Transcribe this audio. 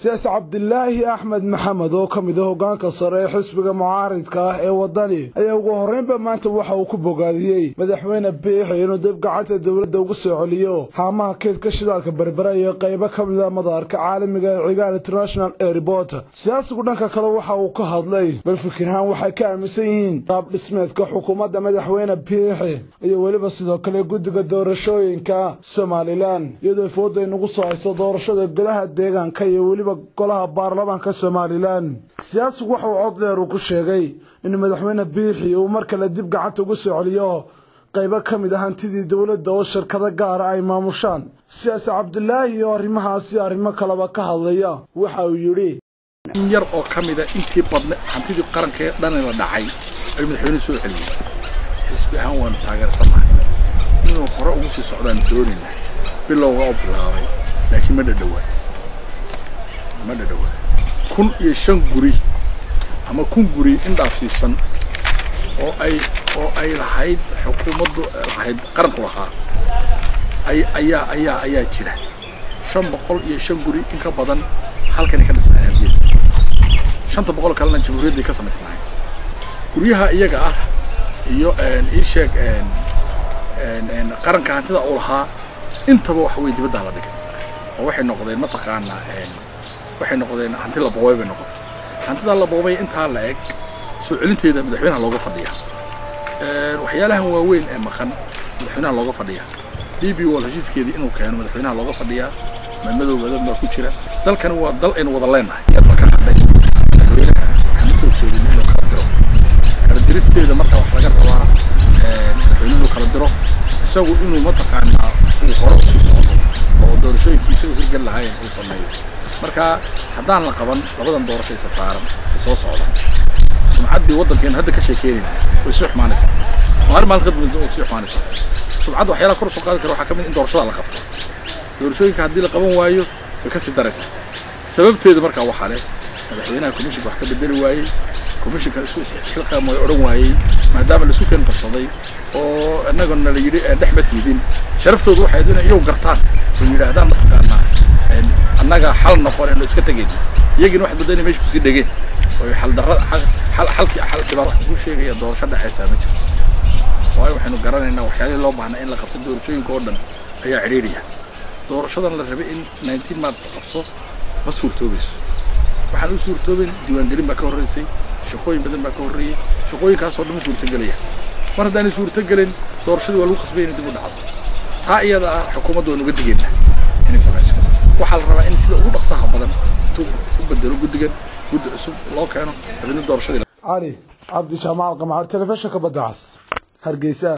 siyaasi cabdilaahi axmed maxamed oo ka mid a hoggaanka sare ee xisbiga mucaaridka ah ee waddani ayaa ugu horreynba maanta waxa uu ku bogaadiyey madaxweyne biixi inuu dib gacanta dowladda ugu soo celiyo haamaha keedka shidaalka berbera iyo qaybo ka mid a madaarka caalamiga ee cigaal international airport siyaasigu dhanka kale waxa uu ka hadlay bal fikirhaan waxay ka aaminsan yihiin qaab dhismeedka xukuumadda madaxweyne biixi iyo weliba sidoo kale guddiga doorashooyinka somalilan iyadoo fooda inagu soo haysto doorashada golaha deegaanka iyo weliba golaha baarlamaanka somalilan siyaasigu waxa uu cod dheer uu ku sheegay in madaxweyne biixi uu mar kale dib gacanta ugu soo celiyo qaybo ka mid a hantidii dowladda oo shirkado gaara ay maamushaan siyaasi cabdilaahi oo arrimahaasi arrimo kaleba ka hadlaya waxa uu yidhi in yar oo ka mida intii badna hantidii qaranka ee dhan la dhacay ayuu madaxweyne soo celiyey xisbi ahaan waanu taageersannahay inuu hore ugu sii socdaan doonayna bilowga oo bilaabay laakiin ma dhadhowaa ma dhadhowaa kun iyo shan guri ama kun guri in dhaafsiisan oo ay oo ay lahayd xukuumaddu lahayd qaranku lahaa ay ayaa ayaa ayaa jira shan boqol iyo shan guri in ka badan halkani ka dhisnay hargeysa shanta boqol kalena jamhuuriyadday ka samaysnahay guryaha iyaga ah iyo ii sheeg qaranka hantida uu lahaa intaba waxa weye dibaddaa la dhigay oo waxay noqdeen mataqaanaa waxay noqdeen hanti la boobay bay noqotay hantidaa la boobay intaa la eg soo celinteeda madaxweynaha looga fadhiya waxyaalahan waaweyn ee maqan madaxweynaha looga fadhiya d b wall heshiiskeedii inuu keeno madaxweynaha looga fadhiyaa madmadow badan baa ku jira dalkani waa dal aynu wada leenahay iyadoo ka hadhay madaxweynaha waxaan usoo jeedin inuu kala diro kala diristeeda marka wax laga rabaa madaxweyne inuu kala diro isagu inuu mataqaanaa uu hore usii socdo oo doorashooyinkii isagu hirgal lahaayeen uu sameeyo marka haddaan la qaban labadan doorasho isa saaran ay soo socdaan sumcaddii waddankeena hadda ka sheekeynayna way sii xumaanaysaa maalin maalin kadib way sii xumaanaysaa sumcadda waxyaalaha kor soo qaadi kara waxaa ka mid in doorashada la qabto doorashooyinka haddii la qaban waayo way ka sii daraysaa sababteeda markaa waxaa leh madaxweynaha commissionka wax ka bedeli waayey commissionka isu isxilqaam way odhan waayey maadaama laisu keen qabsaday oo innagana la yidhi dhex ma tiidin sharaftoodu waxay inay iyagu gartaan oo yidhaahdaan mataqaanaa annaga xal noqon inu iska tegeen iyagina waxay badda inay meesha kusii dhegeen oo xal darrada xal xalkii xal dhibaar wax ku sheegaya doorasho dhacaysaa ma jirto waayo waxaynu garanaynaa waxyaalihii loo baahnaa in la qabto doorashooyinka oo dhan ayaa cidhiidhiya doorashadan la rabay in nineteen march la qabso ma suurtoobayso waxaan u suurtoobin diiwaangelin baa ka horreysay shaqooyin badan baa ka horreeyey shaqooyinkaasoo dhan ma suurtagelaya mar haddaanay suurtagelin doorashadii waa lagu khasbay inay dib u dhacdo taa iyada ah xukuumadda waan uga digeynaa inay samayso waxaa la rabaa in sida ugu dhaqsaha badan intuu u bedelo guddigan guddi cusub loo keeno dabadna doorashadii cali cabdi jaamaal qamcaar telefishinka badda cas hargeysa